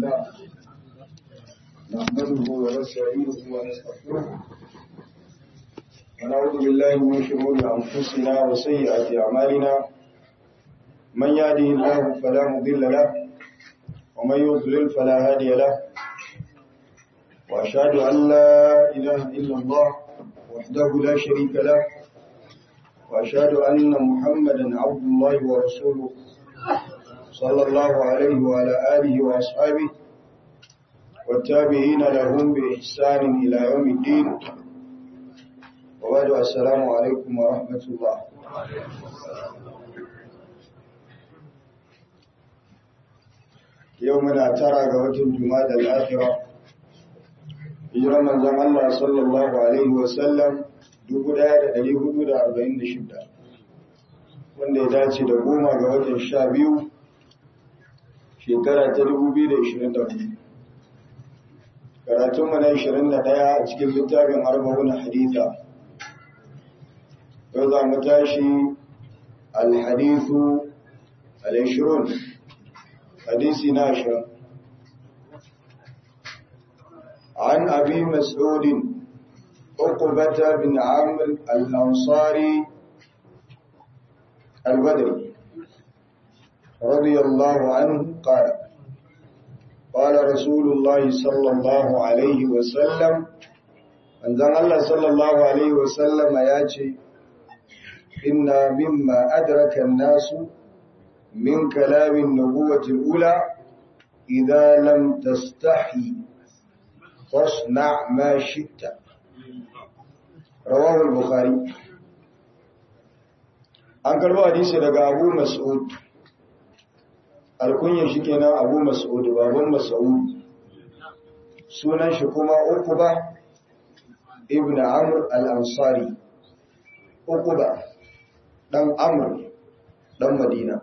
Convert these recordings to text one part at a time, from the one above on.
لله نحمده ونستعينه ونستغفره ونعوذ بالله من شرور أنفسنا وسيئات أعمالنا من يهده الله فلا مضل له ومن يضلل فلا هادي له وأشهد أن لا إله إلا الله وحده لا شريك له وأشهد أن محمدا عبد الله ورسوله صلى الله عليه وعلى آله وأصحابه والتابعين لهم بإحسان إلى يوم الدين وبعد السلام عليكم ورحمة الله يومنا ترى قوة جماد الآخرة hijirar manzon Allah sallallahu Alaihi wasallam 1446 wanda ya dace da goma ga watan sha biyu shekara ta 2024 karatunmu na 21 a cikin littafin arba'un haditha yau za mu tashi alhadithu al-ishirun hadisi na ashirin عن أبي مسعود عقبة بن عمرو الأنصاري البدري رضي الله عنه قال قال رسول الله صلى الله عليه وسلم أن الله صلى الله عليه وسلم ياتي إن مما أدرك الناس من كلام النبوة الأولى إذا لم تستحي فاصنع ما شئت رواه البخاري an karbo hadisi daga abu mas'ud alkunyar shi kenan abu mas'ud baban mas'ud sunan shi kuma ukuba ibn amr al-ansari ukuba dan amr dan madina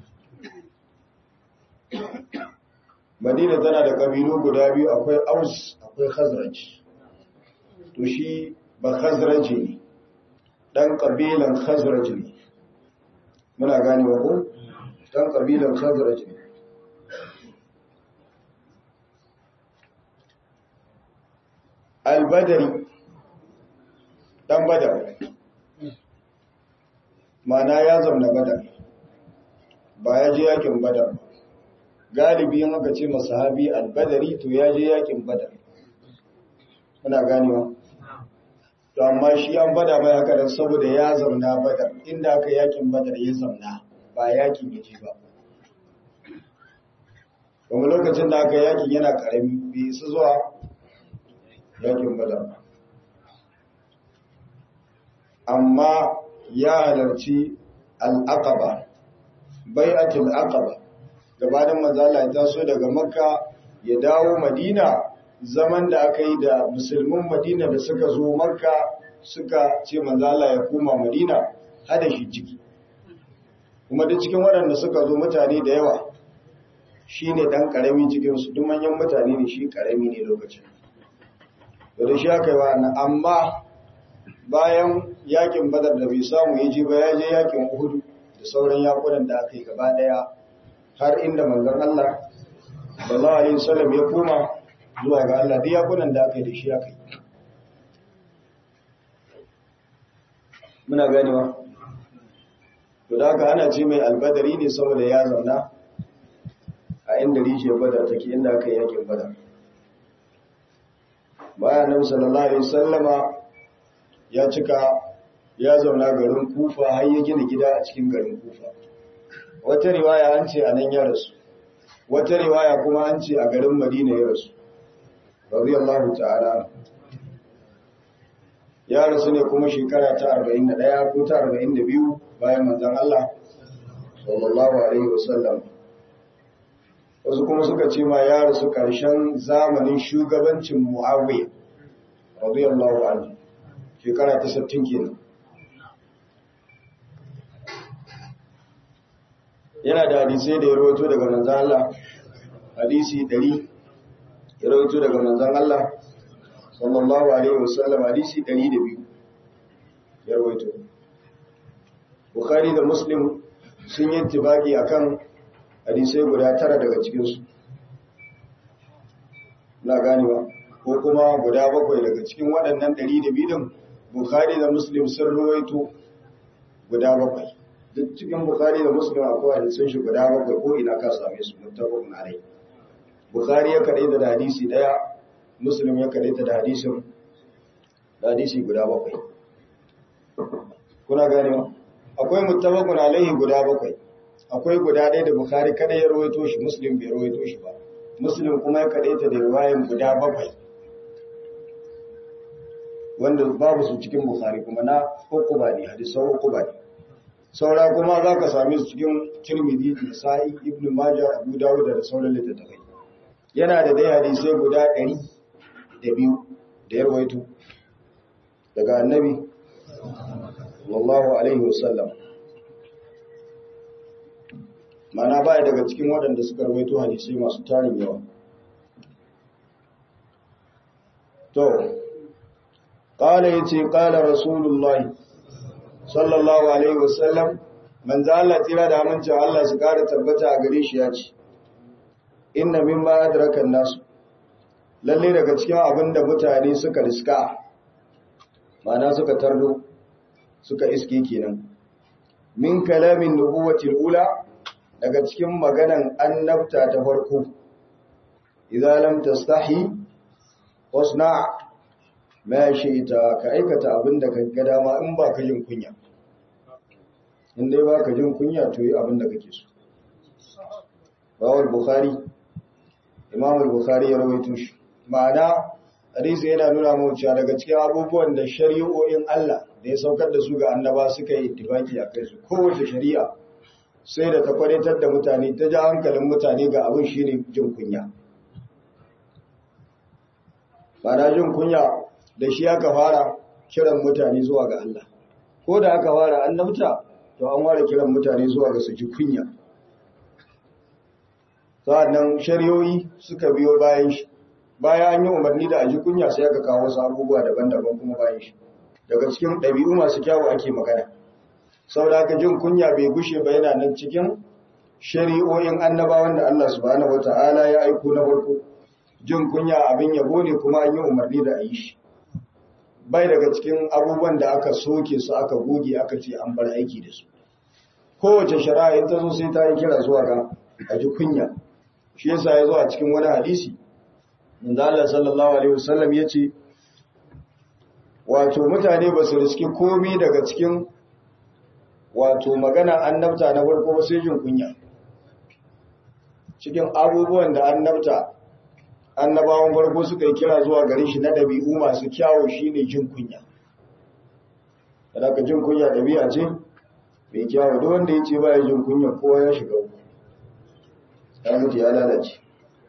madina tana da kabilu guda biyu akwai aus akwai khazraj to shi ba khazraj ne dan kabilan khazraj ne muna gane wa ko dan kabilan khazraj ne al-badri dan badar mana ya zauna badar ba ya je yakin badar ba galibi in aka ce masahabi al-badari to ya je yakin badar muna ganewa to amma shi an bada mai haka dan saboda ya zauna badar inda aka yakin badar ya zauna ba yakin ya je ba kuma lokacin da aka yakin yana karami bai isa zuwa yakin badar amma ya halarci al-aqaba bai'atul aqaba gabanin manzala ya taso daga makka ya dawo madina zaman da aka yi da musulmin madina da suka zo makka suka ce manzala ya koma madina hada shi ciki kuma da cikin waɗanda suka zo mutane da yawa shi ne ɗan ƙarami cikinsu duk manyan mutane ne shi ƙarami ne lokacin da shi aka yi wa amma bayan yakin badar da bai samu ya je ba ya je yakin uhudu da sauran yakunan da aka yi gaba ɗaya har inda manzon Allah sallallahu alaihi wasallam ya koma zuwa ga Allah duk yakunan da aka yi da shi aka yi muna ganewa to da haka ana ce mai albadari ne saboda ya zauna a inda rijiyar badar take inda aka yi yakin badar bayan nan sallallahu alaihi wasallama ya cika ya zauna garin kufa har ya gina gida a cikin garin kufa wata riwaya an ce a nan ya rasu wata riwaya kuma an ce a garin madina ya rasu radiyallahu ta'ala ya rasu ne kuma shekara ta 41 ko ta 42 bayan manzon Allah sallallahu alaihi wasallam wasu kuma suka ce ma ya rasu karshen zamanin shugabancin Muawiya radiyallahu anhu shekara ta 60 kenan yana da hadisai da ya rawaito daga manzan Allah hadisi 100 ya rawaito daga manzan Allah sallallahu alaihi wasallam hadisi 102 ya rawaito Bukhari da Muslim sun yi tibaki akan hadisai guda tara daga cikinsu na ganewa ko kuma guda bakwai daga cikin waɗannan ɗari da bidin bukhari da muslim sun ruwaito guda bakwai duk cikin bukhari da muslim akwai hadisun shi guda bakwai ko ina ka same su muttafaqun alai bukhari ya kadaita da hadisi daya muslim ya kadaita da hadisin da hadisi guda bakwai kuna ganewa akwai muttafaqun alaihi guda bakwai akwai guda ɗaya da bukhari kada ya rawaito shi muslim bai rawaito shi ba muslim kuma ya kadaita da riwayan guda bakwai wanda babu su cikin bukhari kuma na hukuba ne hadisan hukuba ne saura kuma za ka same su cikin tirmidhi da sa'i ibn majah abu dawud da sauran littattafai yana da dai hadisai guda ɗari da biyu da ya rawaito daga annabi sallallahu alaihi wasallam mana baya daga cikin waɗanda suka rawaito hadisai masu tarin yawa to قال يتي قال رسول الله صلى الله عليه وسلم من ذا الله تيرا da amincin Allah su kara tabbata a gare shi ya ce inna mimma adraka an-nas lalle daga cikin abinda mutane suka riska mana suka tardo suka iske kenan min kalamin nubuwati ula daga cikin maganan annabta ta farko idza lam tastahi wasna' ma shi ita ka aikata abin da ka ga dama in ba ka jin kunya in dai ba ka jin kunya to yi abin da kake so rawar bukhari imam al-bukhari ya rawaito shi ma'ana hadisi yana nuna mu cewa daga cikin abubuwan da shari'o'in Allah da ya saukar da su ga annaba suka yi ittifaki a kai su kowace shari'a sai da ta kwadatar da mutane ta ja hankalin mutane ga abin shine jin kunya ba jin kunya da shi aka fara kiran mutane zuwa ga Allah ko da aka fara annabta to an fara kiran mutane zuwa ga su ji kunya sa'annan shari'o'i suka biyo bayan shi bayan an yi umarni da a ji kunya sai aka kawo wasu abubuwa daban-daban kuma bayan shi daga cikin ɗabi'u masu kyawu ake magana saboda haka jin kunya bai gushe ba yana nan cikin shari'o'in annabawan da Allah subhanahu wata'ala ya aiko na farko jin kunya abin yabo ne kuma an yi umarni da a yi shi bai daga cikin abubuwan da aka soke su aka goge aka ce an bar aiki da su kowace shari'a in ta zo sai ta yi kira zuwa ga a ji kunya shi yasa ya zo a cikin wani hadisi inda Allah sallallahu alaihi wasallam ya ce wato mutane ba su riski komai daga cikin wato magana annabta na farko ba sai jin kunya cikin abubuwan da annabta annabawan farko suka yi kira zuwa gare shi na ɗabi'u masu kyawo shine jin kunya da ka jin kunya ɗabi'a ce mai kyawo duk wanda ya ce ba ya jin kunya kowa ya shiga uku ya mutu ya lalace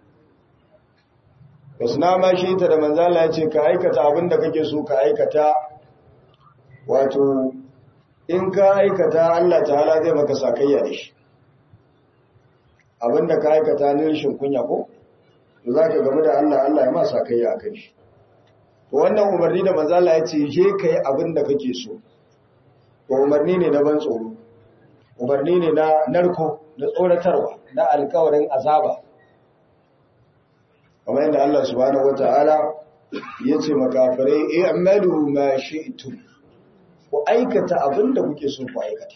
wasu na ma shi ta da manzala ya ce ka aikata abin da kake so ka aikata wato in ka aikata Allah ta'ala zai maka sakayya da shi abin da ka aikata ne rashin kunya ko to za ka gamu da Allah Allah ya ma sakayya a kai shi wannan umarni da manzala ya ce je ka yi abin da kake so to umarni ne na ban tsoro umarni ne na narko na tsoratarwa na alkawarin azaba kamar yadda Allah subhanahu wata'ala ya ce makafirai i'malu ma shi'tum ku aikata abin da kuke so ku aikata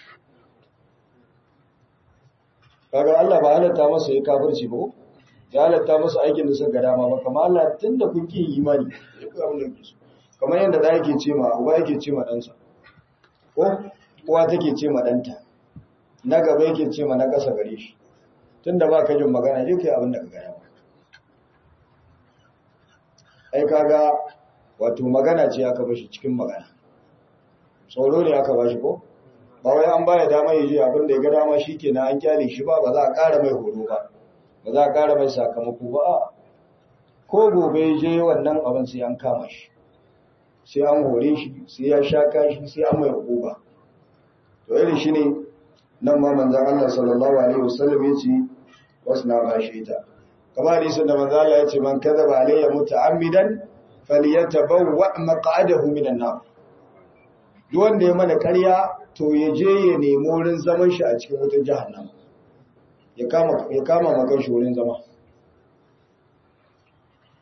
kaga Allah ba halatta masa ya kafirci ba ya halatta masa aikin da suka dama ba kamar Allah tunda kun ki imani ku abin da kuke so kamar yadda da yake ce ma uba yake ce ma ɗansa ko uwa take ce ma ɗanta na gaba yake ce ma na ƙasa gare shi tunda ba ka jin magana je kai abin da ka gaya ba ai kaga wato magana ce aka bashi cikin magana tsoro ne aka bashi ko ba wai an baya dama ya je abin da ya ga dama shi kenan an kyale shi ba ba za a ƙara mai horo ba ba za a ƙara mai sakamako ba a ko gobe ya je wannan abin sai an kama shi sai an hore shi sai ya sha kashi sai an mai hukuma to irin shi ne nan ma manzan Allah sallallahu alaihi wasallam ya ce wasu na bashi ita kamar hadisin da manzo Allah ya ce man kadaba alayya muta'ammidan falyatabawwa maq'adahu minan nar duk wanda ya mana ƙarya to ya je ya nemi wurin zaman shi a cikin wutar jahannama ya kama ya kama maka shi wurin zama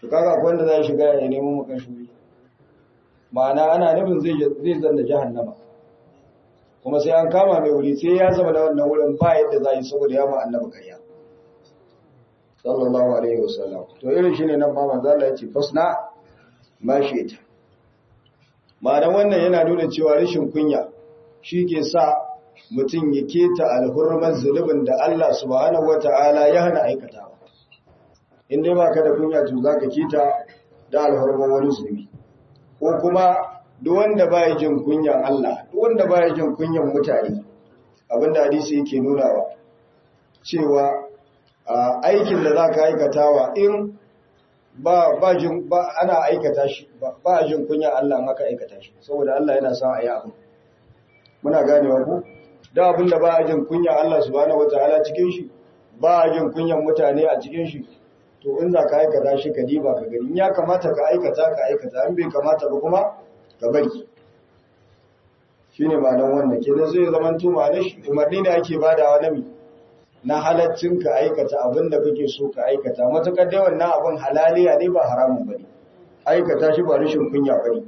to kaga akwai wanda zai shiga ya nemo makan shuri ma'ana ana nufin zai zai zanna jahannama kuma sai an kama mai wuri sai ya zama da wannan wurin ba yadda za yi saboda ya ma annabi ƙarya sallallahu alaihi wasallam to irin shine nan ma manzo Allah ya ce fasna ma shi ita ma'anar wannan yana nuna cewa rashin kunya shi ke sa mutum ya keta alhurmar zulubin da Allah subhanahu wata'ala ya hana aikatawa in dai baka da kunya to zaka keta da alhurmar wani zulubi ko kuma duk wanda baya jin kunyan Allah duk wanda baya jin kunyan mutane abinda hadisi yake nunawa cewa aikin da zaka aikatawa in ba ba jin ba ana aikata shi ba jin kunyan Allah maka aikata shi saboda Allah yana son ayi abu muna ganewa ku da abin da ba a jin kunya Allah subhanahu wataala cikin shi ba a jin kunyan mutane a cikin shi to in za ka aikata shi ka diba ka gani ya kamata ka aikata ka aikata in bai kamata ba kuma ka bari shine ma'anar wannan kenan zai zama to ma'anar shi umarni ne ake badawa na mi na halaccin ka aikata abin da kake so ka aikata matukar dai wannan abin halaliya ne ba haramun bane aikata shi ba rashin kunya bane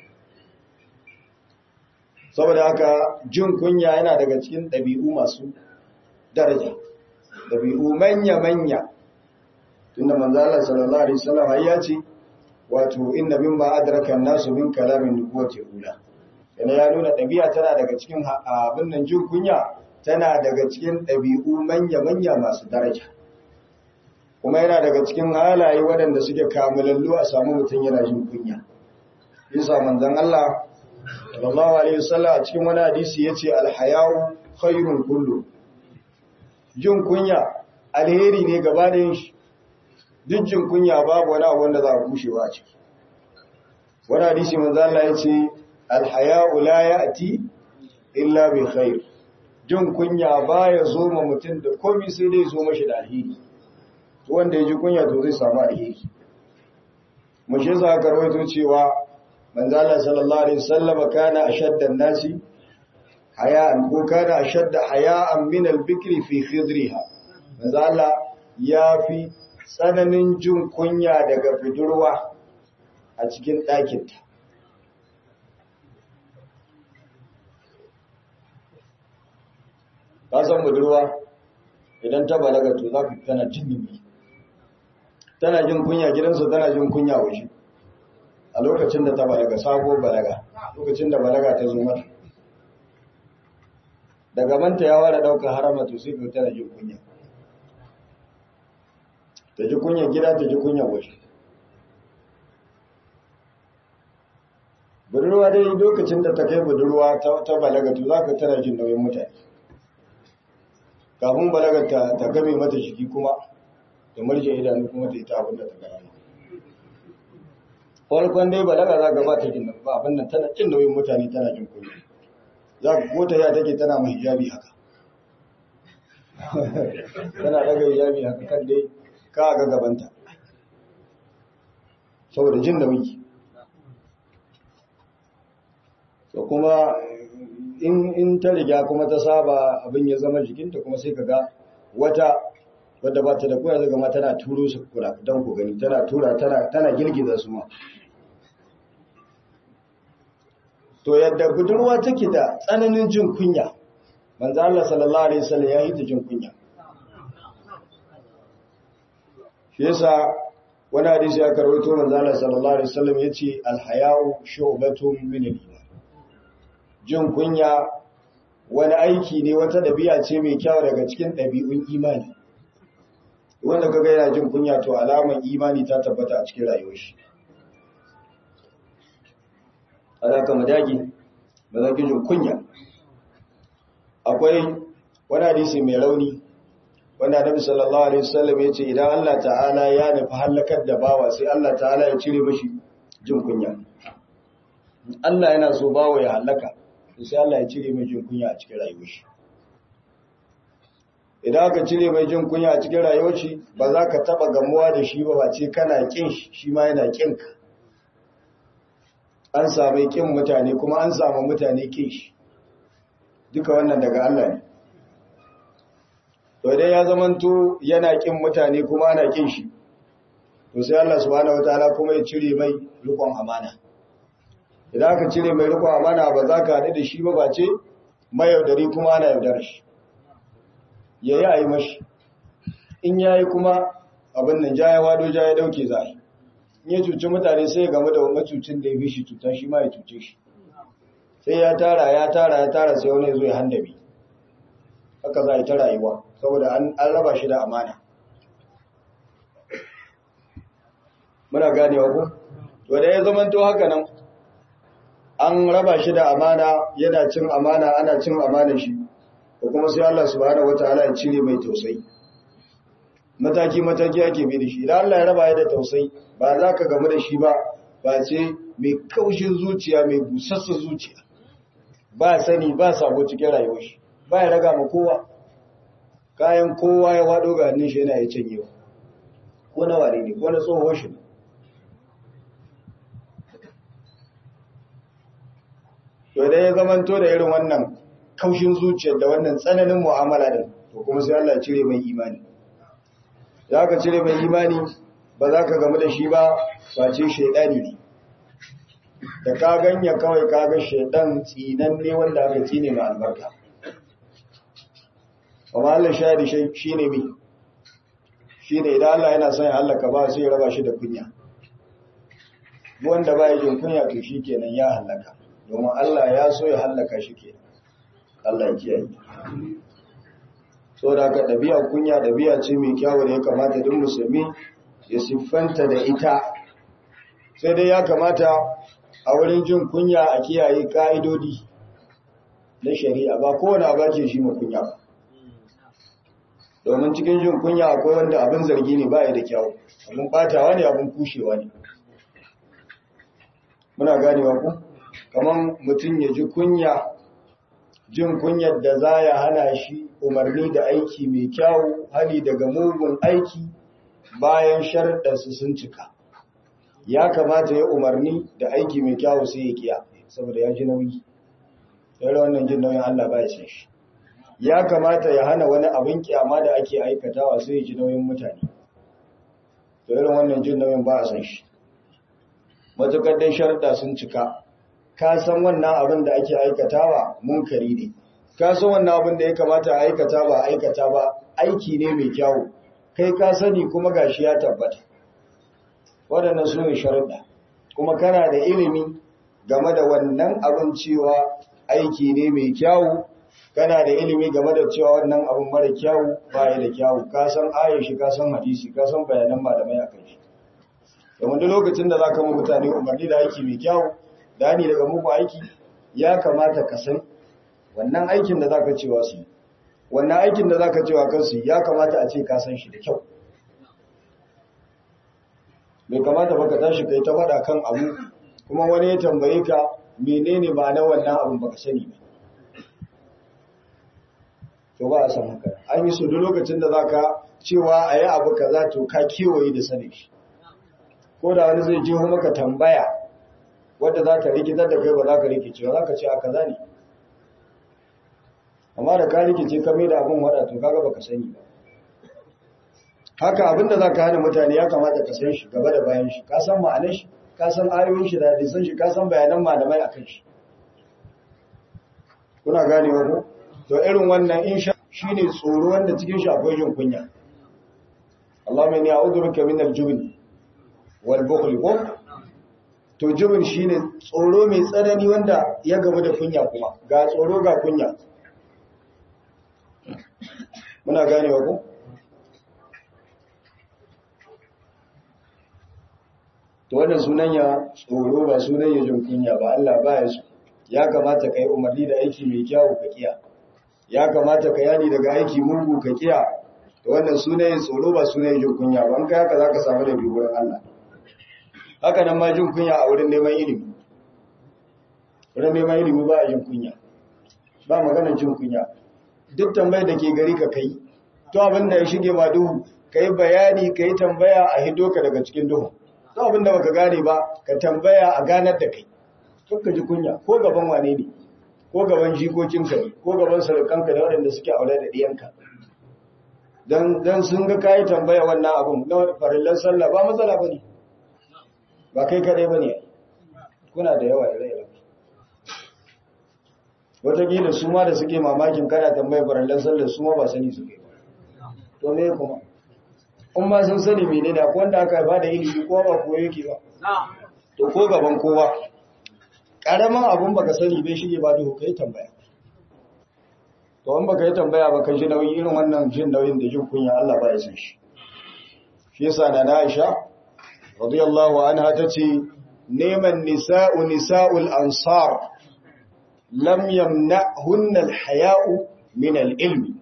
saboda haka jin kunya yana daga cikin ɗabi'u masu daraja ɗabi'u manya-manya tunda manzala sallallahu alaihi wasallam ya ce wato inna mimma adraka an-nasu min kalamin nubuwati ula yana ya nuna ɗabi'a tana daga cikin abin nan jin kunya tana daga cikin ɗabi'u manya-manya masu daraja kuma yana daga cikin halaye waɗanda suke kamalallu a samu mutum yana jin kunya bisa manzon Allah sallallahu alaihi wasallam a cikin wani hadisi yace alhayau khairun kullu jin kunya alheri ne gaba da shi duk jin kunya babu wani abu wanda za a kushewa a ciki wani hadisi manzo Allah yace alhayau la ya'ti illa bi khair jin kunya baya zo ma mutum da komai sai dai zo mashi da alheri to wanda ya ji kunya to zai samu alheri mu shi za ka rawaito cewa manzala sallallahu alaihi wasallam kana ashadda an-nasi haya'an ko kana ashadda haya'an min al-bikri fi khidriha manzala yafi tsananin jin kunya daga budurwa a cikin ɗakinta ka san budurwa idan ta balaga to za ka tana jin tana jin kunya gidansu tana jin kunya waje a lokacin da ta balaga sabo balaga lokacin da balaga ta zo mata daga manta ya ware ɗaukar harama to sai ta da jin kunya ta ji kunya gida ta ji kunya waje budurwa dai lokacin da ta kai budurwa ta balaga to za ka tana jin nauyin mutane kafin balaga ta game mata jiki kuma da marje idanu kuma ta ita abin da ta gaya farkon dai balaga za ka ba ta jin ba abin nan tana jin nauyin mutane tana jin kunya za ka kota ya take tana mai hijabi haka tana daga hijabi haka kan dai ka ga gabanta saboda jin nauyi so kuma in ta riga kuma ta saba abin ya zama jikinta kuma sai ka ga wata wadda ba ta da kuna zaga ma tana turo su kura don ku gani tana tura tana girgiza su ma to yadda budurwa take da tsananin jin kunya manzo Allah sallallahu alaihi wasallam ya yi ta jin kunya shi yasa wani hadisi aka rawaito manzo Allah sallallahu alaihi wasallam yace al-haya'u shu'batun min al-iman jin kunya wani aiki ne wata dabi'a ce mai kyau daga cikin dabi'un imani wanda kaga yana jin kunya to alaman imani ta tabbata a cikin rayuwar shi alaka madagi ba za ki jin kunya akwai wani hadisi mai rauni wanda Annabi sallallahu alaihi wasallam ya ce idan Allah ta'ala ya nufi halakar da bawa sai Allah ta'ala ya cire mashi jin kunya Allah yana so bawa ya halaka sai Allah ya cire mai jin kunya a cikin rayuwar shi idan aka cire mai jin kunya a cikin rayuwar shi ba za ka taba gamuwa da shi ba ba ce kana kin shi shi ma yana kin ka an sami kin mutane kuma an samu mutane kin shi duka wannan daga Allah ne to dai ya zamanto yana kin mutane kuma ana kin shi to sai Allah subhanahu wataala kuma ya cire mai rikon amana idan aka cire mai rikon amana ba za ka haɗu da shi ba ba ce mayaudari kuma ana yaudar shi ya yi a yi mashi in ya yi kuma abin nan ja ya wado ja ya dauke za in ya cuci mutane sai ya gamu da macucin da ya fi shi cuta shi ma ya cuce shi sai ya tara ya tara ya tara sai wani zo ya handabi haka za a yi ta rayuwa saboda an raba shi da amana muna ganewa ku to da ya zamanto haka nan an raba shi da amana yana cin amana ana cin amana shi ko kuma sai Allah subhanahu wataala ya cire mai tausayi mataki mataki ake bi da shi idan Allah ya raba ya da tausayi ba za ka gamu da shi ba ba ce mai kaushin zuciya mai busassa zuciya ba sani ba sabo cikin rayuwar shi ba ya raga ma kowa kayan kowa ya wado ga hannun shi yana ya canyewa ko na ware ne ko na tsohon shi to dai ya zamanto da irin wannan kaushin zuciyar da wannan tsananin mu'amala din to kuma sai Allah ya cire mai imani za ka cire mai imani ba za ka gamu da shi ba face shaidani ne da ka ganya kawai ka ga shaidan tsinan ne wanda aka tsine mai albarka amma Allah shahadi shi ne mi shi ne idan Allah yana son ya hallaka ba sai ya raba shi da kunya wanda ba ya jin kunya to shi kenan ya hallaka domin Allah ya so ya hallaka shi kenan Allah ya kiyaye so da ka ɗabi'a kunya ɗabi'a ce mai kyawu da ya kamata duk musulmi ya siffanta da ita sai dai ya kamata a wurin jin kunya a kiyaye ka'idodi na shari'a ba kowane abu ke shi ma kunya ba domin cikin jin kunya akwai wanda abin zargi ne ba ya da kyawu abin batawa ne abin kushewa ne muna ganewa ku kamar mutum ya ji kunya jin kunyar da za ya hana shi umarni da aiki mai kyawu hali daga mugun aiki bayan sharɗarsu sun cika ya kamata ya umarni da aiki mai kyawu sai ya kiya saboda ya ji nauyi yara wannan jin nauyin Allah ba ya san shi ya kamata ya hana wani abin kyama da ake aikatawa sai ya ji nauyin mutane to irin wannan jin nauyin ba a san shi matukar dai sharɗa sun cika ka san wannan abin da ake aikatawa munkari ne ka san wannan abin da ya kamata a aikata ba aikata ba aiki ne mai kyawu kai ka sani kuma gashi ya tabbata waɗannan su ne sharuɗa kuma kana da ilimi game da wannan abin cewa aiki ne mai kyawu kana da ilimi game da cewa wannan abin mara kyawu baya da kyawu ka san ayashi ka san hadisi ka san bayanan malamai a kai shi domin duk lokacin da za ka ma mutane umarni da aiki mai kyawu dani daga muku aiki ya kamata ka san wannan aikin da zaka cewa su wannan aikin da zaka cewa kansu ya kamata a ce ka san shi da kyau bai kamata ba ka tashi kai ta faɗa kan abu kuma wani ya tambaye ka menene ba na wannan abun baka sani ba to ba a san haka an yi su duk lokacin da zaka cewa a yi abu kaza to ka kewaye da sanin shi ko da wani zai je maka tambaya wadda za ka rikitar da kai ba za ka rikice ba za ka ce a kaza ne amma da ka rikice ka mai da abin wada to kaga baka sani ba haka abinda za ka hana mutane ya kamata ka san shi gaba da bayan shi ka san ma'anar shi ka san ayoyin shi da hadisan shi ka san bayanan malamai akan shi kuna gane ko to irin wannan in sha shine tsoro wanda cikin shi akwai jin kunya Allahumma inni a'udhu bika min al-jubn wal bukhl ko to jibin shine tsoro mai tsanani wanda ya gamu da kunya kuma ga tsoro ga kunya muna ganewa ku to wannan sunan ya tsoro ba sunan ya jin kunya ba Allah ba ya so ya kamata kai umarni da aiki mai kyau ka kiya ya kamata ka yani daga aiki mugu ka kiya to wannan sunan ya tsoro ba sunan ya jin kunya ba an kai haka zaka samu da bigurin Allah haka nan ma jin kunya a wurin neman ilimi wurin neman ilimi ba a jin kunya ba maganar jin kunya duk tambayar da ke gari ka kai to abin da ya shige ma duhu ka yi bayani ka yi tambaya a hido ka daga cikin duhu to abin da baka gane ba ka tambaya a ganar da kai ka ji kunya ko gaban wane ne ko gaban jikokinka ne ko gaban sarukanka da waɗanda suke aure da ɗiyanka dan dan sun ga kai tambaya wannan abun na farillan sallah ba matsala bane ba kai kadai bane kuna da yawa ire-ire wataƙila su ma da suke mamakin kana tambayar farillan sallah su ma ba sani suke ba to me kuma in ma sun sani mene da wanda aka haifa da ilimi ko ba koyo yake ba to ko gaban kowa karamin abun baka sani bai shige ba duhu kai tambaya to in baka yi tambaya ba ka ji nauyi irin wannan jin nauyin da jin kunya Allah ba ya san shi shi yasa na Aisha radiyallahu anha tace neman nisa'u nisa'ul ansar lam yamna'hunna al-haya'u min al-ilmi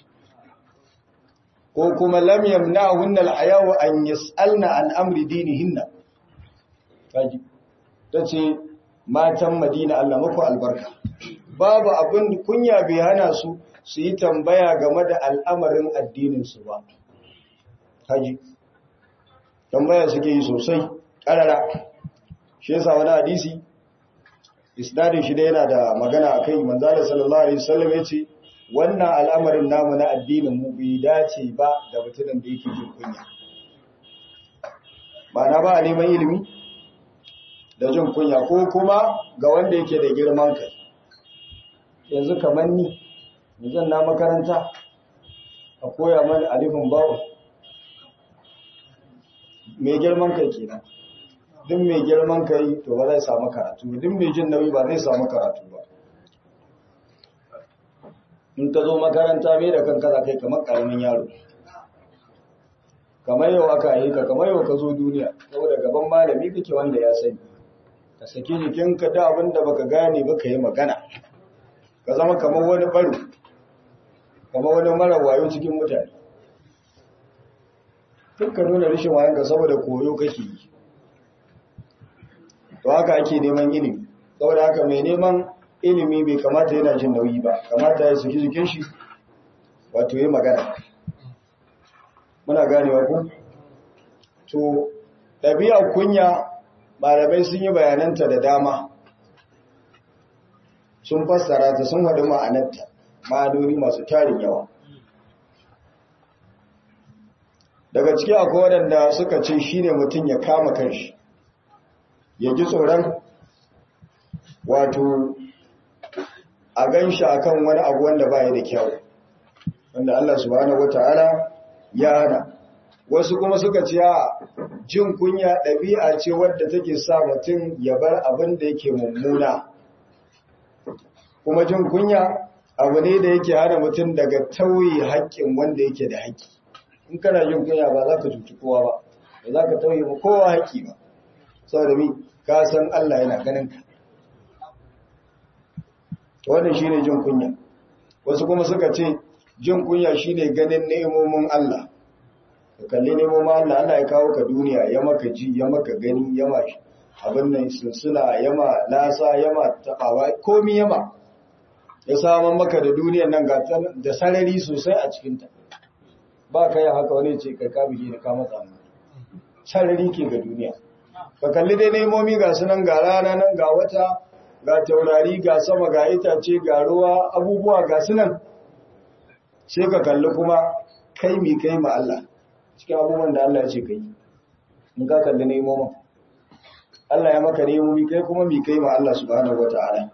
ko kuma lam yamna'hunna al-haya'u an yas'alna an amri dinihinna kaji tace matan Madina Allah muku albarka babu abin kunya bai hana su su yi tambaya game da al'amarin addininsu ba. Haji, tambaya suke yi sosai, ƙarara. Shi yasa wani hadisi, isnadin shi da yana da magana a kai, manzana sallallahu Alaihi wasallam ya ce, wannan al'amarin namu na addinin mu bai dace ba da mutumin da yake jin kunya. Ba na ba a neman ilimi da jin kunya ko kuma ga wanda yake da girman kai. yanzu kamar ni zan na makaranta a koya mani alifin bawo mai girman kai kenan duk mai girman kai to ba zai samu karatu duk mai jin nauyi ba zai samu karatu ba in ka zo makaranta mai da kanka za kai kamar karamin yaro kamar yau aka yi ka kamar yau ka zo duniya saboda gaban malami kake wanda ya sani ka saki jikinka da abin da baka gane ba ka yi magana ka zama kamar wani baro kamar wani mara wayo cikin mutane dukkan nuna rishin wayanka saboda koyo kake yi to haka ake neman ilimi saboda haka mai neman ilimi bai kamata yana jin nauyi ba kamata ya saki jikin shi wato yi magana muna ganewa ku to ɗabi'ar kunya malamai sun yi bayananta da dama sun fassara ta sun haɗu ma'anarta ma'anoni masu tarin yawa daga ciki akwai waɗanda suka ce shi ne mutum ya kama kanshi ya ji tsoron wato a gan shi a kan wani abu wanda ba da kyau wanda Allah subhanahu wata'ala ya hana wasu kuma suka ce a jin kunya ɗabi'a ce wadda take sa mutum ya bar abin da yake mummuna kuma jin kunya abu ne da yake hana mutum daga tauye haƙƙin wanda yake da haƙƙi in kana jin kunya ba za ka cuci kowa ba ba za ka tauye ma kowa haƙƙi ba saboda mi ka san Allah yana ganin ka wannan shine jin kunya wasu kuma suka ce jin kunya shine ganin ne'imomin Allah ka kalli ne'imomin Allah Allah ya kawo ka duniya ya maka ji ya maka gani ya ma abin nan sunsuna ya ma lasa ya ma tabawa komi ya ma ya saman maka da duniyan nan da sarari sosai a cikinta ba ka yi haka wani ce kai ka bige da ka matsa mu sarari ke ga duniya ka kalli dai nemomi ga sunan ga rana nan ga wata ga taurari ga sama ga itace ga ruwa abubuwa ga sunan sai ka kalli kuma kai mi kai ma Allah cikin abubuwan da Allah ya ce kai in ka kalli nemomin Allah ya maka nemomi kai kuma mi kai ma Allah subhanahu wata'ala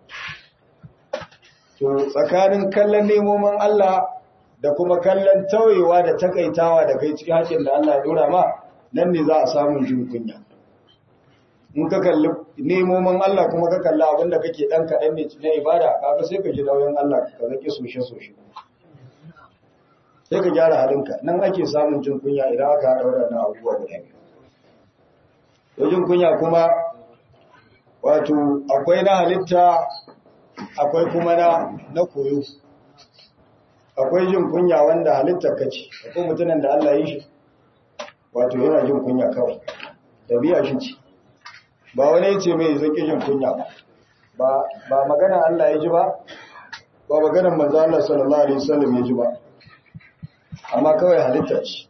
to tsakanin kallon nemomin Allah da kuma kallon tauyewa da takaitawa da kai cikin haƙin da Allah ya dora ma nan ne za a samu jin kunya in ka kalli nemomin Allah kuma ka kalli abin da kake dan kaɗan ne na ibada kaga sai ka ji nauyin Allah ka zaki soshe soshe sai ka gyara halinka nan ake samun jin kunya idan aka daura na abubuwa guda biyu to jin kunya kuma wato akwai na halitta akwai kuma na na koyo akwai jin kunya wanda halittar ka ce akwai mutumin da Allah ya yi shi wato yana jin kunya kawai tabi'a shi ce ba wani ce mai zaki jin kunya ba ba magana Allah ya ji ba ba maganar manzo Allah sallallahu alaihi wasallam ya ji ba amma kawai halitta ce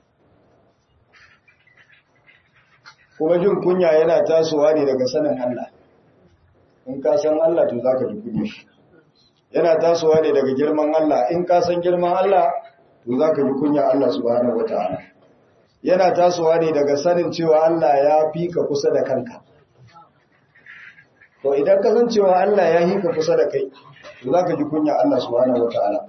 kuma jin kunya yana tasowa ne daga sanin Allah in ka san Allah to zaka ji kunya shi yana tasowa ne daga girman Allah in ka san girman Allah to za ka ji kunya Allah subhanahu wa ta'ala yana tasowa ne daga sanin cewa Allah ya fi ka kusa da kanka to idan ka san cewa Allah ya fi ka kusa da kai to za ka ji kunya Allah subhanahu wa ta'ala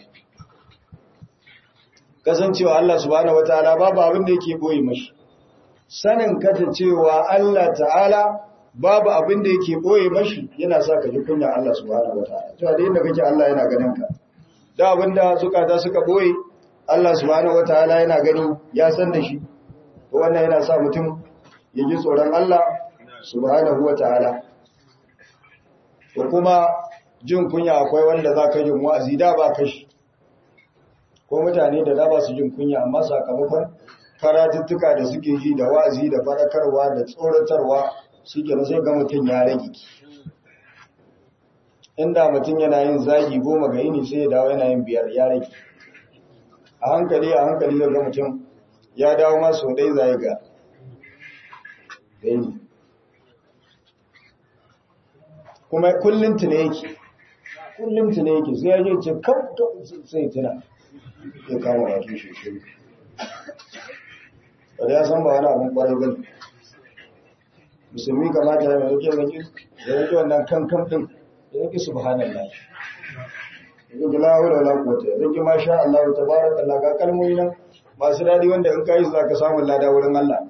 kasancewa Allah subhanahu wa ta'ala babu abin da yake boye mashi sanin kata cewa Allah ta'ala babu abin da yake boye mashi yana sa ka ji kunya Allah subhanahu wa ta'ala to da inda kake Allah yana ganin ka da abinda zukata suka boye Allah subhanahu wataala yana gani ya san da shi to wannan yana sa mutum ya ji tsoron Allah subhanahu wataala to kuma jin kunya akwai wanda za ka jin wa'azi da ba kashi ko mutane da da ba su jin kunya amma sakamakon karatuttuka da suke ji da wa'azi da fadakarwa da tsoratarwa suke na sai ga mutum ya rage inda mutum yana yin zagi goma ga yini sai ya dawo yana yin biyar ya rage a hankali a hankali ga mutum ya dawo masu dai zai ga yini kuma kullum tuna yake kullum tuna yake sai ya je ce kamta sai tuna ya kama wato shi shi wadda ya san ba wani abin kwarai gani musulmi kamata ya mai yake zaki da yake wannan kan kan din yake subhanallah yake la hawla wala quwwata yake ma sha Allah tabarakallah ga kalmomi nan masu dadi wanda in kai su zaka samu lada wurin Allah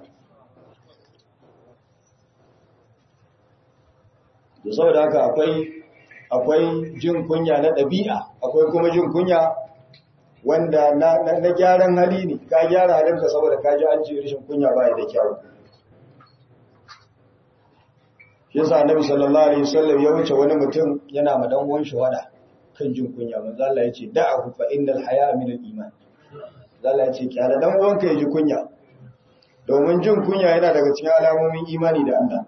da saboda haka akwai akwai jin kunya na ɗabi'a akwai kuma jin kunya wanda na, na, gyaran hali ne ka gyara halinka saboda ka ji an ce rashin kunya ba da kyau yasa annabi sallallahu alaihi wasallam ya wuce wani mutum yana ma dan uwan shi wada kan jin kunya manzo Allah ya ce da'ahu fa innal haya min al-iman Allah ya ce kyara dan uwanka ya ji kunya domin jin kunya yana daga cikin alamomin imani da Allah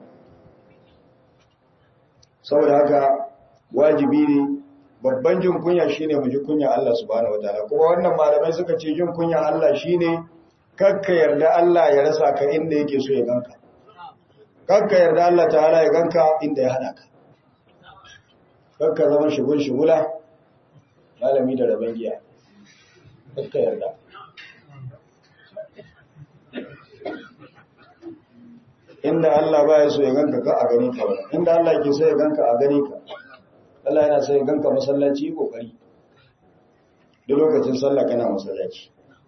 saboda haka wajibi ne babban jin kunya shine mu ji kunya Allah subhanahu wataala kuma wannan malamai suka ce jin kunya Allah shine kakka yarda Allah ya rasa ka inda yake so ya ganka kakka yarda Allah ta'ala ya ganka inda ya hada ka kakka zama shigun shigula malami da rabon giya kakka yarda inda Allah ba ya so ya ganka ka a gani ka wani inda Allah ke so ya ganka a gani ka Allah yana so ya ganka masallaci kokari duk lokacin sallah kana masallaci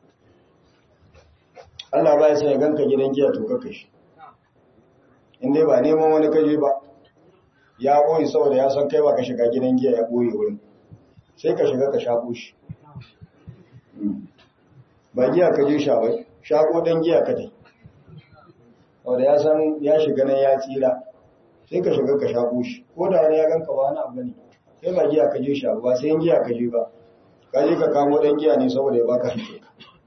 Allah ba ya so ya ganka gidan giya to kaka shi inda ba neman wani kaje ba ya boye saboda ya san kai ba ka shiga gidan giya ya boye wurin sai ka shiga ka shako shi ba giya ka je sha bai shako dan giya ka dai wanda ya san ya shiga nan ya tsira sai ka shiga ka shaƙo shi ko da wani ya ganka ba wani abu ne sai ba giya ka je sha ba sai yin giya ka je ba ka je ka kamo ɗan giya ne saboda ya baka hanke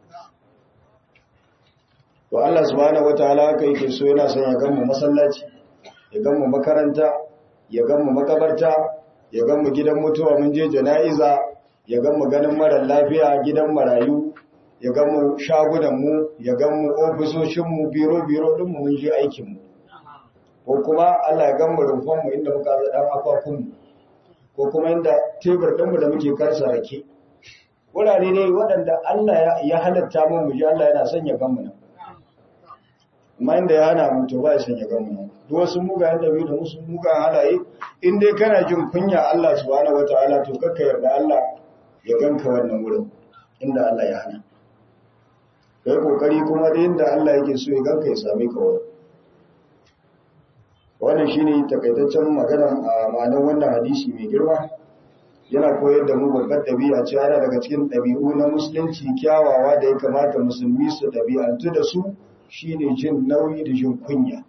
to Allah subhanahu wataala haka yake so yana son ya gan mu masallaci ya gan mu makaranta ya gan mu makabarta ya gan mu gidan mutuwa mun je jana'iza ya gan mu ganin mara lafiya gidan marayu ya gan mu shagunanmu ya gan mu ofisoshinmu biro-biro ɗinmu mun je aikinmu ko kuma Allah ya gan mu rumfanmu inda muka zaɗan akwakunmu ko kuma inda tebur ɗinmu da muke karsa rake wurare ne waɗanda Allah ya halatta mu mu ji Allah yana son ya gan mu nan amma inda ya hana mu to ba ya son ya gan mu nan duk wasu mugayen da da musu mugayen halaye in dai kana jin kunya Allah subhanahu wataala to kakka yarda Allah ya ganka wannan wurin inda Allah ya hana ka yi kokari kuma da yadda Allah yake so ya ganka ya same ka wani wannan shi ne takaitaccen magana a ma'anar wannan hadisi mai girma yana koyar da mu babbar ɗabi'a ce yana daga cikin ɗabi'u na musulunci kyawawa da ya kamata musulmi su ɗabi'antu da su shine jin nauyi da jin kunya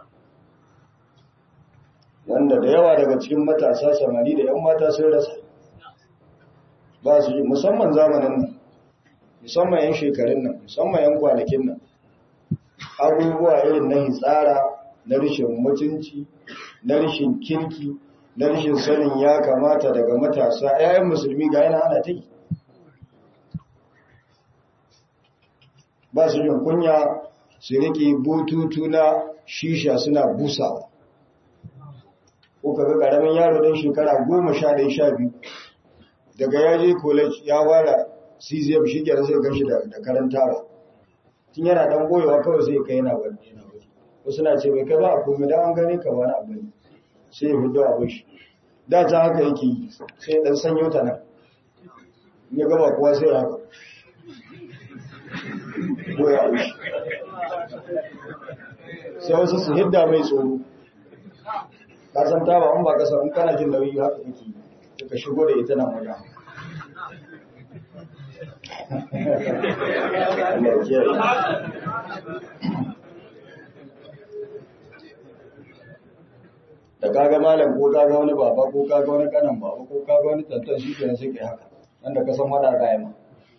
wanda da yawa daga cikin matasa samari da 'yan mata sun rasa ba su yi musamman zamanin nan musamman yan shekarun nan musamman yan kwanakin nan abubuwa irin na hitsara na rishin mutunci na rishin kirki na rishin sanin ya kamata daga matasa yayan musulmi ga yana ana ta yi ba su yin kunya su riƙe bututu na shisha suna busawa ko kaga ƙaramin yaro ɗan shekara goma sha ɗaya sha biyu daga yaje college ya fara cesium shi kenan sai gan shi da karanta ba tun yana dan goyewa kawai sai kai yana bari wasu na ce bai kai ba a komai da an gane ka wani abu ne sai ya fito abin shi da ta haka yake yi sai dan sanyo ta nan ya gaba kuwa sai haka goya abin shi sai wasu su hidda mai tsoro ka san ta ba in ba ka san kana jin nauyi haka yake yi ka shigo da ita nan wajen da kaga malam ko kaga wani baba ko kaga wani kanan baba ko kaga wani tantan shi kenan sai kai haka wanda ka san wada ga yamma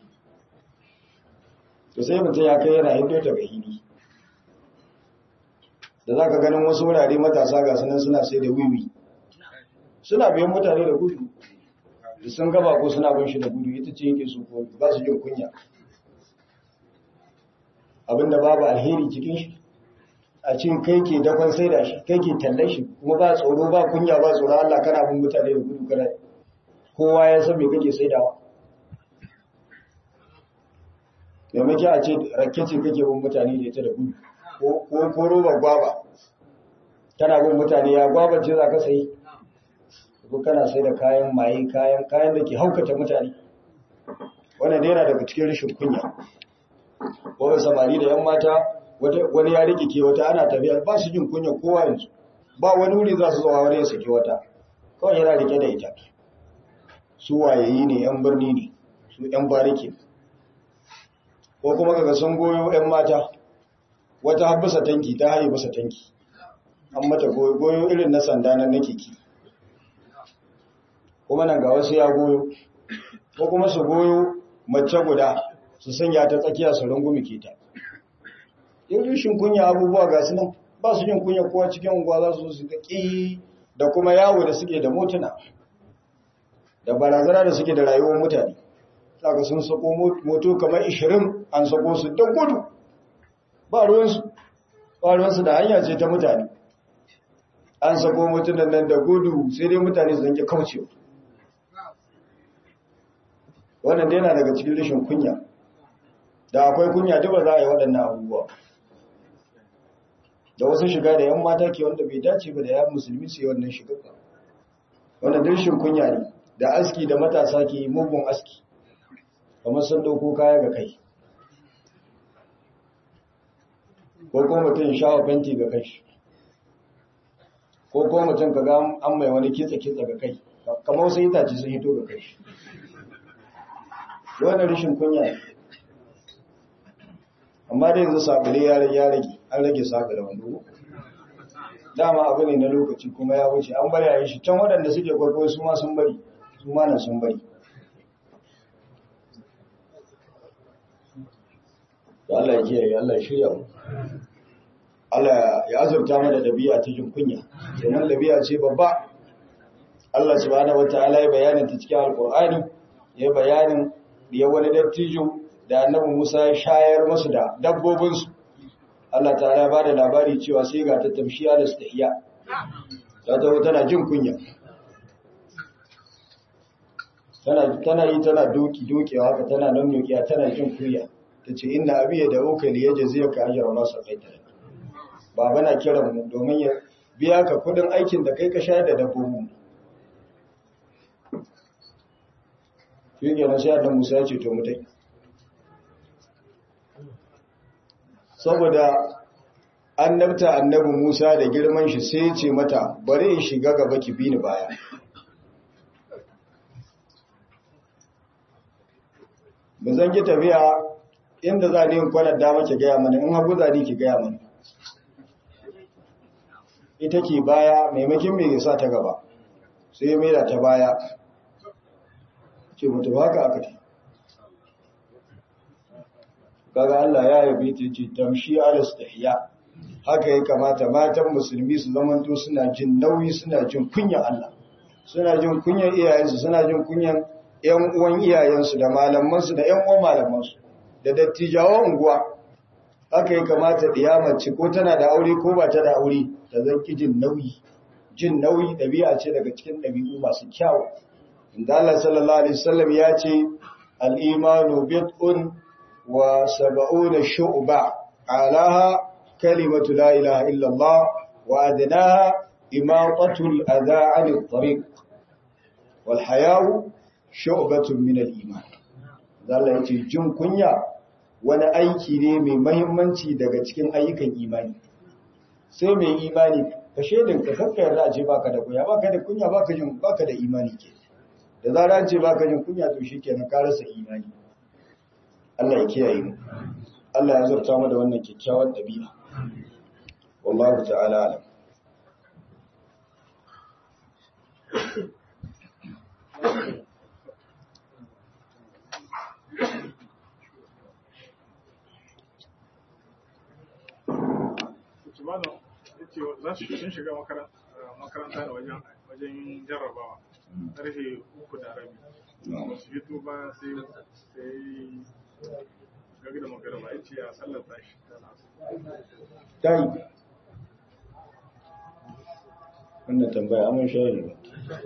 to sai mutum ya kai yana hindo ta ga hili da zaka ganin wasu wurare matasa ga sunan suna sai da wiwi suna biyan mutane da gudu da sun gaba ko suna bin shi da gudu ita ce yake so ko ba su jin kunya abinda babu alheri cikin shi a cin kai ke dakon sai da shi kai ke tallan shi kuma ba tsoro ba kunya ba tsoro Allah kana bin mutane da gudu kana kowa ya san me kake saidawa domin ki a ce rakke ce kake bin mutane da ita da gudu ko ko roba gwaba kana bin mutane ya gwaba ce za ka sayi ko kana sai da kayan maye kayan kayan da ke haukata mutane wannan dai yana daga cikin rashin kunya ko samari da yan mata wani ya rike ke wata ana tafiya ba su jin kunya kowa yanzu ba wani wuri za su zuwa wani ya saki wata kawai yana rike da ita su wayayi ne yan birni ne su yan bariki ko kuma kaga sun goyo yan mata wata habbasa tanki ta haye basa tanki an mata goyo goyo irin na sanda nan na kiki kuma nan ga wasu ya goyo ko kuma su goyo mace guda su sanya ta tsakiya su rungumi ke ta yin rishin kunya abubuwa ga su nan ba su yin kunya kowa cikin unguwa za su su ƙi da kuma yawo da suke da motuna da barazana da suke da rayuwar mutane saka sun sako moto kamar 20 an sako su don gudu ba ruwansu ba ruwansu da hanya ce ta mutane an sako motunan nan da gudu sai dai mutane su zanke kaucewa wannan dai yana daga cikin rashin kunya da akwai kunya duk ba za a yi waɗannan abubuwa da wasu shiga da yan mata ke wanda bai dace ba da yan musulmi su yi wannan shiga wannan rashin kunya ne da aski da matasa ke yi mugun aski kamar sun ɗauko kaya ga kai ko kuma mutum shawa fenti ga kai ko kuma mutum ka ga an mai wani kitsa-kitsa ga kai kamar wasu itace sun hito ga kai wannan rashin kunya ne amma da yanzu sabule ya rage an rage sabule wando dama abu ne na lokaci kuma ya wuce an bari a yi shi can waɗanda suke kwaikwayo su ma sun bari su ma nan sun bari Allah ya kiyaye Allah ya shirya mu Allah ya azurta mana dabi'a ta jin kunya kenan dabi'a ce babba Allah subhanahu wataala ya bayanin ta cikin alqur'ani ya bayanin ya wani dattijo da annabi Musa ya shayar musu da dabbobinsu Allah ta'ala ba da labari cewa sai ga ta tamshiya da stahiya ta taho tana jin kunya tana tana yi tana doki dokewa haka tana nan dokiya tana jin kunya tace inna abi ya dauka li yajziyaka ajra ma saqaita baba na kiran mu domin ya biya ka kudin aikin da kai ka shayar da dabbobin shi kenan sai annabi Musa ya ce to mutai saboda annabta annabi Musa da girman shi sai ya ce mata bari in shiga gaba ki bi ni baya ba zan ki tafiya inda za ni in kwanar dama ki gaya mana in hagu za ni ki gaya mana ita ke baya maimakin mai sa ta gaba sai ya maida ta baya ce mutu haka aka ce kaga Allah ya yabe ta ce tamshi alastahiya haka ya kamata matan musulmi su zamanto suna jin nauyi suna jin kunyan Allah suna jin kunyan iyayensu suna jin kunyan ƴan uwan iyayensu da malamansu da ƴan uwan malamansu da dattijawan unguwa haka ya kamata diyamace ko tana da aure ko ba ta da aure ta zanki jin nauyi jin nauyi ɗabi'a ce daga cikin ɗabi'u masu kyawu inda Allah sallallahu alaihi wasallam ya ce al-imanu bid'un wa sab'una shu'ba alaha kalimatu la ilaha illa Allah wa adnaha imatatu al-adha 'an at-tariq wal haya'u shu'batun min al-iman Allah yace jin kunya wani aiki ne mai mahimmanci daga cikin ayyukan imani sai mai imani ka shedin ka kakka yarda a ce baka da kunya baka da kunya baka jin baka da imani ke da zara an ce baka jin kunya to shikenan ka rasa imani Allah ya kiyaye mu Allah ya zarta mu da wannan kyakkyawan dabi'a wallahu ta'ala alam Tumano ya ce za su sun shiga makaranta da wajen jarrabawa ƙarfe uku da rabi. Su fito ba sai sai gagi da magarba ya ce a sallar tashi. ta yi wannan tambaya amin shayar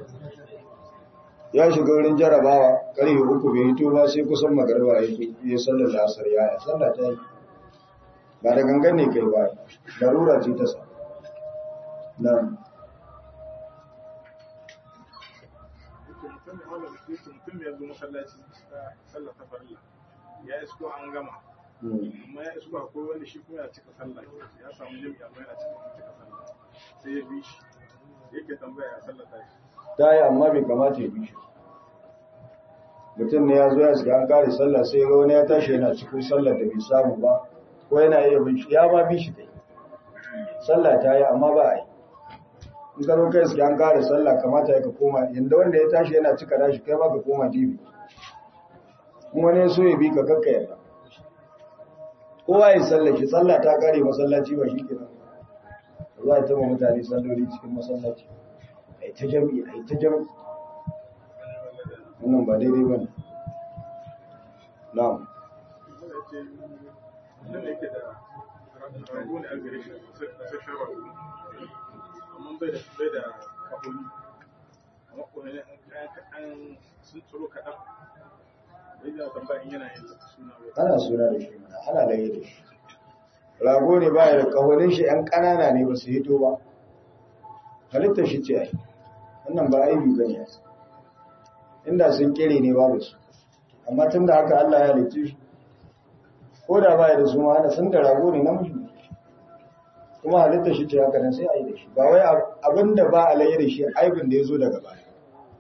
ya shiga wurin jarabawa ƙarfe uku bai hito ba sai kusan magarba ya yi sallar lasar yaya sallar ta yi ba da gangan ne kai ba larura ce ta sa na Mutum ya zo masallaci sallar ta farilla ya isko an gama amma ya isko akwai wanda shi kuma ya cika sallah ya samu jami'a amma yana cika cika sallah sai ya bi shi yake tambaya ya sallah ta shi ta yi amma bai kamata ya bi shi mutum ne ya zo ya shiga an kare sallah sai ga wani ya tashi yana cikin sallar da bai samu ba ko yana iya bin shi ya ma bi shi kai sallah ta yi amma ba a yi in ka zo kai shiga an kare sallah kamata ya ka koma yanda wanda ya tashi yana cika dashi kai ma ka koma jibi in wani ya so ya bi ka kakka yarda kowa ya sallah shi sallah ta kare masallaci ba shi kenan za a taba mutane salloli cikin masallaci a yi ta jami'i a yi ta jami'i wannan ba daidai ba ne na'am ya ce nan da yake da rago ne a gare shi sashen rago amma bai da bai da kahoni amma kuma ne an sun tsoro kaɗan bai da tambaya in yana yin suna bai ana suna da shi mana ana laye da shi rago ne baya da kahonin shi yan ƙanana ne ba su hito ba halittar shi ce ai wannan ba aibi ba ne inda sun kere ne babu su amma tun da haka Allah ya halicce shi ko da baya da su ma ana sun da rago ne namiji ne kuma halittar shi ce haka nan sai a yi da shi ba wai abin da ba a laye da shi aibin da ya zo daga baya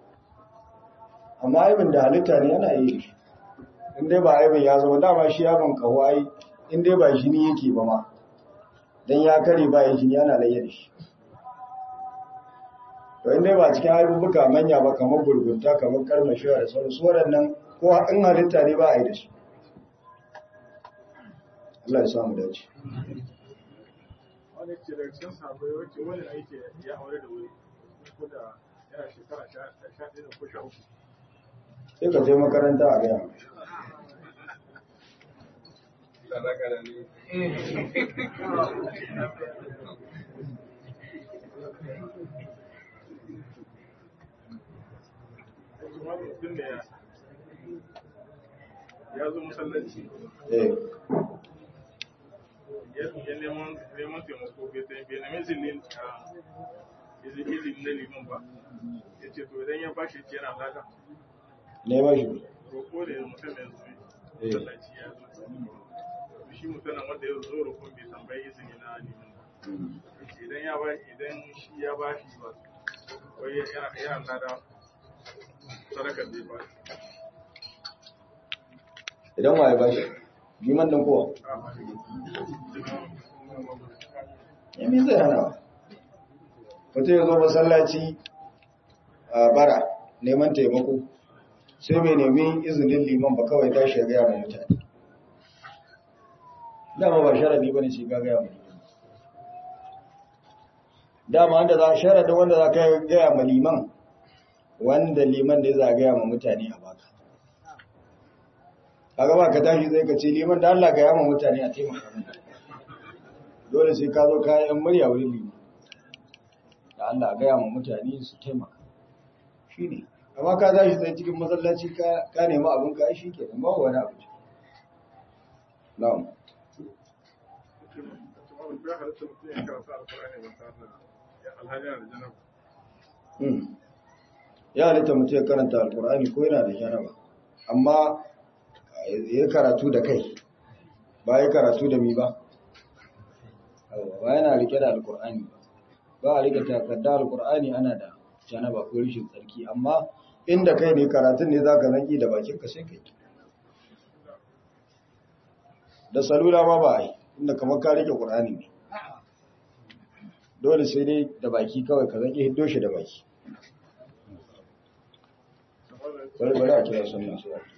amma aibin da halitta ne yana yi da shi in dai ba aibin ya zama dama shi yaron kawo ai in dai ba jini yake ba ma dan ya kare ba ya jini ana laye da shi to in dai ba cikin aibubuka manya ba kamar gurgunta kamar karmashiwa da sauran su waɗannan ko in halitta ne ba a yi da su Allah ya samu dace wani ce daga cikin sabai wacce wani aiki ya aure da wuri ko da yana shekara sha ɗaya ko sha uku sai ka je makaranta a gaya mai mutum da ya ya zo masallaci eh ya neman neman taimako bai ta bai nemi izinin a izinin na liman ba ya ce to idan ya bashi ce yana lada ne ba shi roƙo da mutum ya zo Eh. masallaci ya zo shi mutumin wanda ya zo roƙon bai tambayi izini na liman ba ya ce idan ya ba idan shi ya bashi ba wai yana yana lada sadakar da ya bashi idan waye ba shi liman dan kowa ya mi zai hana mutum ya zo masallaci a bara neman taimako sai bai nemi izinin liman ba kawai tashi ya gaya mai mutane dama ba sharadi ba ne sai ka gaya mai liman dama wanda za sharadin wanda za ka gaya ma liman wanda liman da za gaya ma mutane a baka kaga ba ka tashi zai ka ce liman da Allah gaya ma mutane a taimaka mana dole sai ka zo ka yi yan murya wurin liman da Allah gaya ma mutane su taimaka shi ne amma ka tashi tsaye cikin masallaci ka ka nemi abin ka shi ke nan ba wani abu na'am ya halatta mutum ya karanta alkur'ani ba tare da alhaji yana da janaba Hmm. ya halitta mutum ya karanta alkur'ani ko yana da janaba amma ya karatu da kai ba ya karatu da mi ba Yawwa, ba yana rike da alkur'ani ba ba a rike takarda alkur'ani ana da janaba ko rishin tsarki amma inda kai ne karatun ne za ka zanki da bakin ka sai kai da salula ma ba a yi inda kamar ka rike ƙur'ani ne dole sai dai da baki kawai ka zanki hiddo shi da baki bari bari a kira sunan su